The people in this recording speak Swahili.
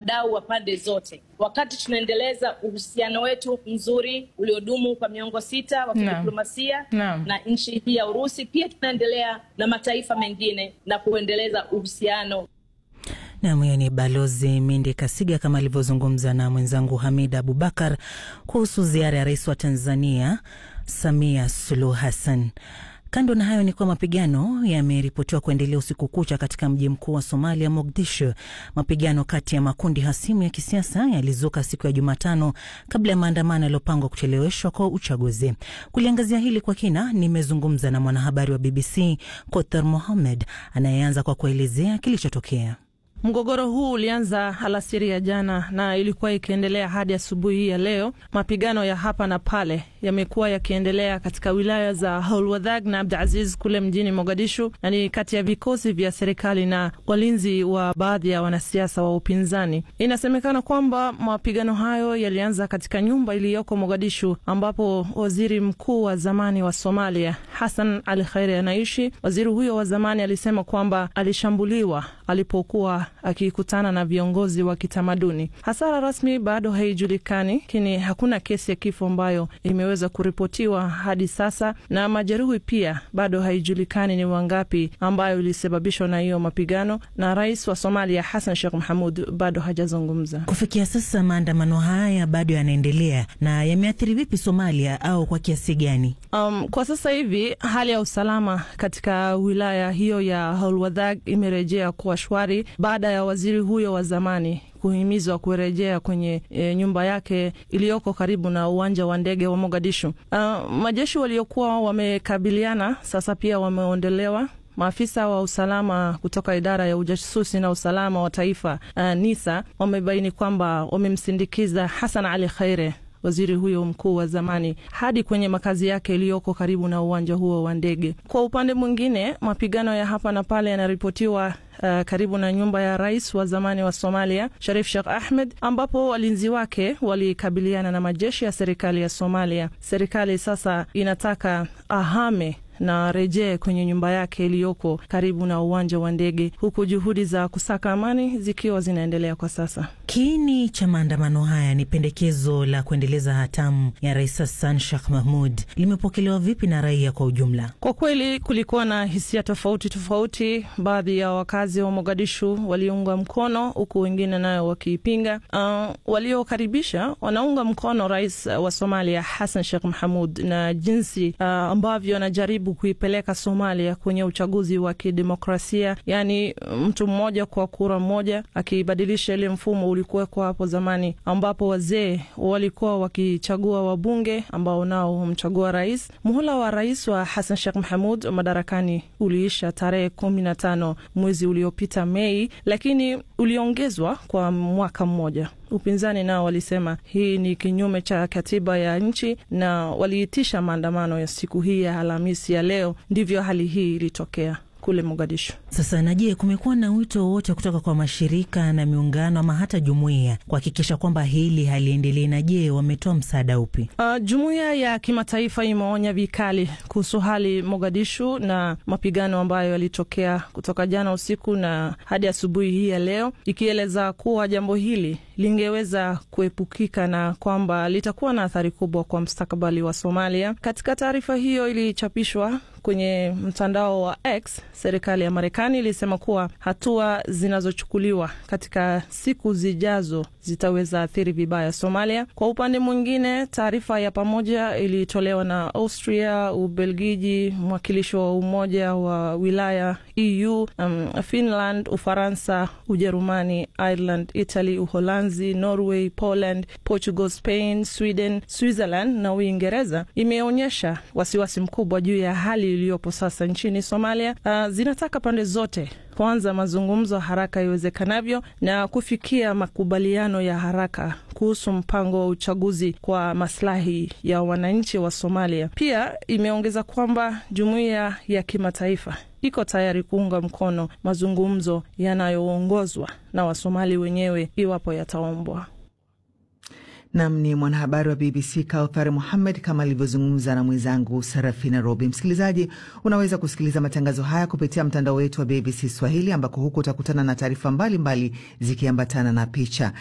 wadau wa pande zote, wakati tunaendeleza uhusiano wetu mzuri uliodumu kwa miongo sita wa kidiplomasia Naam. na nchi hii ya Urusi. Pia tunaendelea na mataifa mengine na kuendeleza uhusiano Nam, huyo ni Balozi Mindi Kasiga kama alivyozungumza na mwenzangu Hamid Abubakar kuhusu ziara ya rais wa Tanzania Samia Suluhu Hassan. Kando na hayo ni kuwa mapigano yameripotiwa kuendelea usiku kucha katika mji mkuu wa Somalia, Mogadishu. Mapigano kati ya makundi hasimu ya kisiasa yalizuka siku ya Jumatano kabla ya maandamano yaliyopangwa kucheleweshwa kwa uchaguzi. Kuliangazia hili kwa kina, nimezungumza na mwanahabari wa BBC Kothar Mohamed anayeanza kwa kuelezea kilichotokea. Mgogoro huu ulianza alasiri ya jana na ilikuwa ikiendelea hadi asubuhi hii ya leo. Mapigano ya hapa na pale yamekuwa yakiendelea katika wilaya za Holwadhag na Abdulaziz kule mjini Mogadishu, na ni kati ya vikosi vya serikali na walinzi wa baadhi ya wanasiasa wa upinzani. Inasemekana kwamba mapigano hayo yalianza katika nyumba iliyoko Mogadishu, ambapo waziri mkuu wa zamani wa Somalia Hassan Ali Khaire anaishi. Waziri huyo wa zamani alisema kwamba alishambuliwa alipokuwa akikutana na viongozi wa kitamaduni. Hasara rasmi bado haijulikani, lakini hakuna kesi ya kifo ambayo imeweza kuripotiwa hadi sasa, na majeruhi pia bado haijulikani ni wangapi, ambayo ilisababishwa na hiyo mapigano, na rais wa Somalia Hassan Sheikh Mohamud bado hajazungumza. Kufikia sasa maandamano haya bado yanaendelea na yameathiri vipi Somalia au kwa kiasi gani? Um, kwa sasa hivi hali ya usalama katika wilaya hiyo ya Holwadhag imerejea kuwa shwari baada ya waziri huyo wa zamani kuhimizwa kurejea kwenye e, nyumba yake iliyoko karibu na uwanja wa ndege wa Mogadishu. Uh, majeshi waliokuwa wamekabiliana sasa pia wameondolewa. Maafisa wa usalama kutoka idara ya ujasusi na usalama wa taifa uh, NISA wamebaini kwamba wamemsindikiza Hassan Ali Khaire waziri huyo mkuu wa zamani hadi kwenye makazi yake iliyoko karibu na uwanja huo wa ndege. Kwa upande mwingine, mapigano ya hapa na pale yanaripotiwa Uh, karibu na nyumba ya rais wa zamani wa Somalia Sharif Sheikh Ahmed, ambapo walinzi wake walikabiliana na majeshi ya serikali ya Somalia. Serikali sasa inataka ahame na rejee kwenye nyumba yake iliyoko karibu na uwanja wa ndege, huku juhudi za kusaka amani zikiwa zinaendelea kwa sasa. Kiini cha maandamano haya ni pendekezo la kuendeleza hatamu ya Rais Hassan Sheikh Mahmud. Limepokelewa vipi na raia kwa ujumla? Kwa kweli kulikuwa na hisia tofauti tofauti. Baadhi ya wakazi wa Mogadishu waliunga mkono, huku wengine nayo wakiipinga. Uh, waliokaribisha wanaunga mkono rais wa Somalia Hassan Sheikh Mahmud na jinsi uh, ambavyo anajaribu kuipeleka Somalia kwenye uchaguzi wa kidemokrasia, yaani mtu mmoja kwa kura moja, akibadilisha ile mfumo ulikuwekwa hapo zamani, ambapo wazee walikuwa wakichagua wabunge ambao nao humchagua rais. Muhula wa rais wa Hassan Sheikh Mahmud madarakani uliisha tarehe kumi na tano mwezi uliopita Mei, lakini uliongezwa kwa mwaka mmoja. Upinzani nao walisema hii ni kinyume cha katiba ya nchi na waliitisha maandamano ya siku hii ya Alhamisi ya leo. Ndivyo hali hii ilitokea kule Mogadishu. Sasa na je, kumekuwa na wito wowote kutoka kwa mashirika na miungano ama hata jumuiya kuhakikisha kwamba hili haliendelei? Na je, wametoa msaada upi? Uh, jumuiya ya kimataifa imeonya vikali kuhusu hali Mogadishu na mapigano ambayo yalitokea kutoka jana usiku na hadi asubuhi hii ya leo, ikieleza kuwa jambo hili lingeweza kuepukika na kwamba litakuwa na athari kubwa kwa mustakabali wa Somalia. Katika taarifa hiyo ilichapishwa kwenye mtandao wa X, serikali ya Marekani ilisema kuwa hatua zinazochukuliwa katika siku zijazo zitaweza athiri vibaya Somalia. Kwa upande mwingine, taarifa ya pamoja ilitolewa na Austria, Ubelgiji, mwakilishi wa Umoja wa Wilaya EU, um, Finland, Ufaransa, Ujerumani, Ireland, Italy, Uholanzi, Norway, Poland, Portugal, Spain, Sweden, Switzerland na Uingereza imeonyesha wasiwasi mkubwa juu ya hali iliyopo sasa nchini Somalia. Uh, zinataka pande zote kuanza mazungumzo haraka iwezekanavyo na kufikia makubaliano ya haraka kuhusu mpango wa uchaguzi kwa maslahi ya wananchi wa Somalia. Pia imeongeza kwamba jumuiya ya kimataifa iko tayari kuunga mkono mazungumzo yanayoongozwa na Wasomali wenyewe iwapo yataombwa. Nam ni mwanahabari wa BBC Kauthar Muhammed kama alivyozungumza na mwenzangu Sarafina Robi. Msikilizaji, unaweza kusikiliza matangazo haya kupitia mtandao wetu wa BBC Swahili, ambako huko utakutana na taarifa mbalimbali zikiambatana na picha.